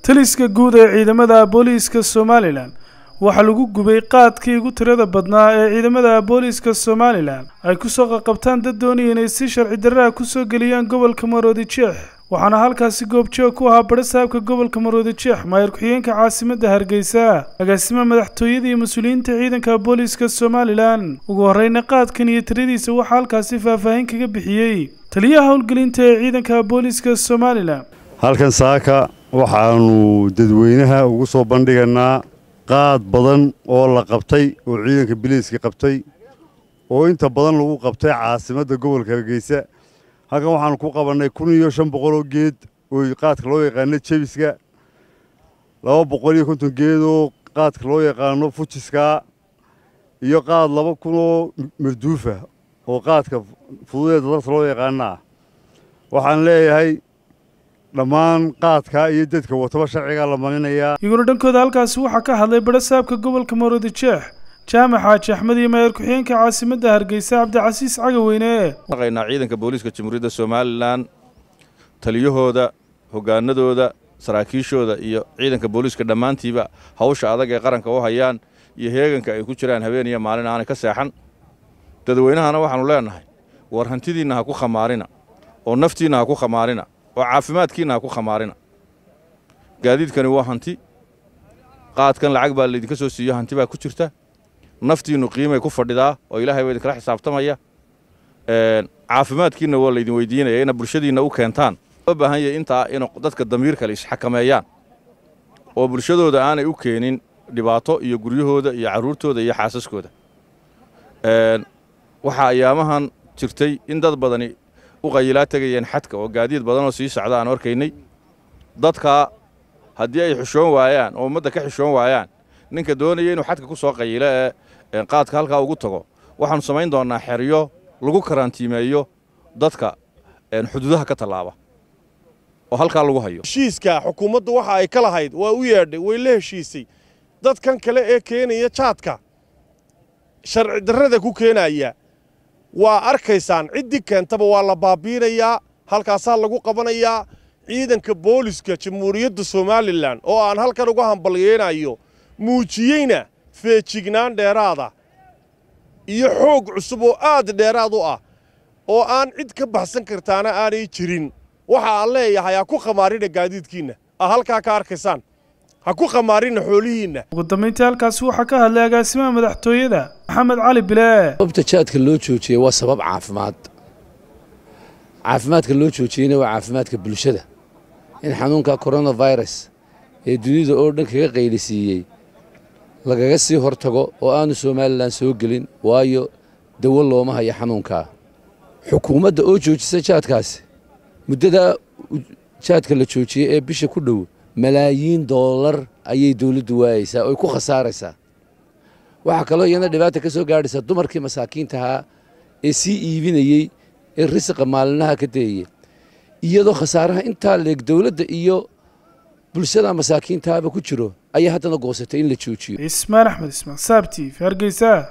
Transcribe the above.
taliska guud ee ciidamada booliiska somalilan waxaa lagu gubay qaadkii ugu tirada badnaa ee ciidamada booliiska somalilan ay kusoo qaqabtaan dad doonaya inay si sharci darraha kusoo geliyaan gobolka maroodi jeex waxaana halkaasi goobjoog ku ahaa badhasaabka gobolka maroodi jeex maayar ku-xigeenka caasimadda hargeysa agaasima madaxtooyada iyo mas-uuliyiinta ciidanka booliiska somalilan ugu horreyna qaadkan iyo tiradiisa waxaa halkaasi faahfaahin kaga bixiyey taliyaha howlgelinta ee ciidanka booliiska somalilan halkan saaka waxaannu dadweynaha ugu soo bandhiganaa qaad badan oo la qabtay oo ciidanka biliiska qabtay oo inta badan lagu qabtay caasimadda gobolka hargeysa halkan waxaannu ku qabannay kun iyo shan boqoloo geed oo qaadka loo yaqaano jebiska laba boqol iyo konton geed oo qaadka loo yaqaano fujiska iyo qaad laba kun oo marduufa oo qaadka fududeeda darta loo yaqaana ah waxaan leeyahay dhammaan qaadka iyo dadka wataba sharcigaa la marinayaa iyaguna dhankooda halkaasi waxaa ka hadlay badhasaabka gobolka maroodi jeex jaamac xaaji axmed iyo maayar ku-xigeenka caasimadda hargeysa cabdicasiis cagaweyne naqaynaa ciidanka booliiska jamhuuriyadda somalilan taliyahooda hoggaanadooda saraakiishooda iyo ciidanka booliiska dhammaantiiba hawsha adag ee qaranka u hayaan iyo heeganka ay ku jiraan habeen iyo maalin aanay ka seexan dadweynahana waxaannu leennahay war hantidiinna ha ku khamaarina oo naftiinna ha ku khamaarina oo caafimaadkiinna ha ku khamaarina gaadiidkani waa hanti qaadkan lacag baa laydinka soo siiyo hanti baa ku jirta naftiinnu qiimay ku fadhidaa oo ilaahay baa idinkala xisaabtamaya caafimaadkiinna waa laydin weydiinaya ina bulshadiinna u keentaan loo baahan yahay intaa in dadka damiir kale isxakameeyaan oo bulshadooda aanay u keenin dhibaato iyo guryahooda iyo carruurtooda iyo xaasaskooda waxaa ayaamahan jirtay in dad badani u qayilaa tegayeen xadka oo gaadiid badanoo sii socda aan arkaynay dadkaa haddii ay xishoon waayaan oo ummadda ka xishoon waayaan ninka doonaya inuu xadka ku soo qayilo ee qaadka halkaa ugu tago waxaannu samayn doonnaa xeryo lagu karantiimeeyo dadka xuduudaha ka tallaaba oo halkaa lagu hayo heshiiska xukuumaddu waxa ay ka lahayd waa u yeedhay way la heshiisay dadkan kale ee keenaya jaadka sharci darrada ku keenaya waa arkaysaan ciddii keentaba waa la baabiinayaa halkaasaa lagu qabanayaa ciidanka booliska jamhuuriyadda somalilan oo aan halkan uga hambalyeynayo muujiyeyna feejignaan dheeraada iyo xoog cusub oo aad dheeraad u ah oo aan cid ka baxsan kartaana aanay jirin waxa aan leeyahay ha ku khamaarina gaadiidkiinna a halkaa ka arkaysaan ha ku khamaarina xoolihiinna ugu dambayntii halkaasi waxaa ka hadlay agaasimaha madaxtooyada maxamed cali bile sababta jaadka loo joojiyey waa sabab caafimaad caafimaadka loo joojiyeyna waa caafimaadka bulshada in xanuunka koronafirus ee dunida oo dhan kaga qaylisiiyey lagaga sii hor tago oo aanu somalilan soo gelin waayo dawo looma hayo xanuunkaa xukuumadda oo joojisa jaadkaasi muddadaa jaadka la joojiyey ee bisha ku dhow malaayiin doolar ayay dawladdu waayeysaa oy ku khasaaraysaa waxaa kaloo iyana dhibaata ka soo gaadhaysaa dumarkii masaakiintahaa ee sii iibinayey ee risiqa maalinaha ka dayaya iyadoo khasaaraha intaa leeg dawladda iyo bulshada masaakiintaaba ku jiro ayaa haddana goosatay in la joojiyo ismaan axmed ismaan saabtiif hargeysa